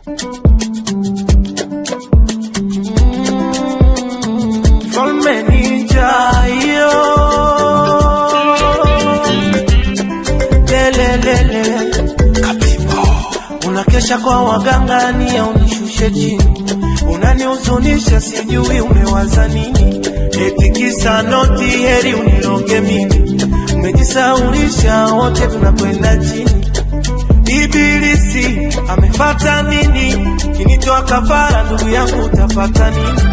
Mfalme ninja hiyo lelelele unakesha kwa waganga ni au nishushe chini unanihuzunisha sijui umewaza nini eti kisa noti heri uniroge mimi umejisaulisha wote tunakwenda chini ibilisi amefata nini kinitoa kafara ndugu yangu utapata nini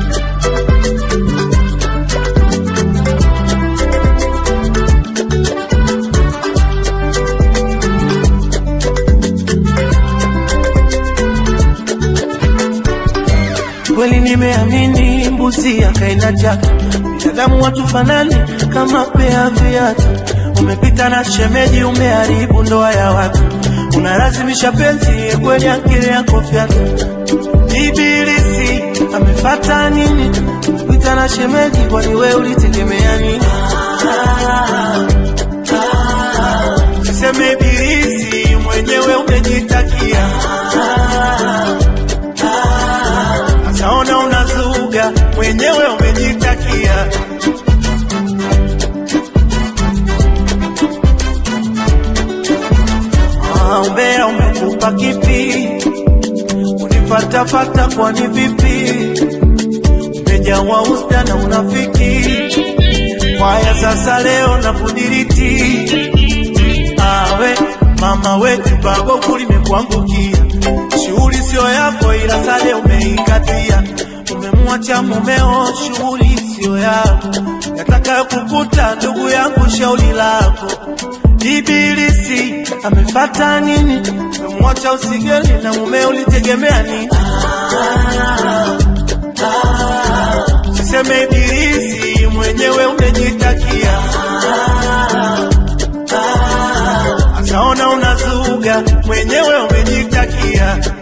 kweli nimeamini mbuzi akaenda chake binadamu watu fanani kama pea viatu umepita na shemeji umeharibu ndoa ya watu unalazimisha penzi kweli akili yako fyatu ibilisi amefata nini pita na shemeji kwani we ulitegemea nini siseme ibilisi mwenyewe umejitakia Saona unazuga mwenyewe umejitakia. Ah, umbea umekupa kipi? Unifatafata kwani vipi? Umejawa usda na unafiki. Kwaya sasa leo na kudiriti. Awe mama wetu bago kulimekuangukia shughuli sio yako, ila sale umeikatia. Umemwacha mumeo, shughuli sio yako, yatakayo kukuta ndugu yangu, shauri lako. Ibilisi amefata nini? Umemwacha usigeli na mumeo, ulitegemea nini? Siseme ibilisi mwenyewe umejitakia. Asaona unazuga mwenyewe umejitakia.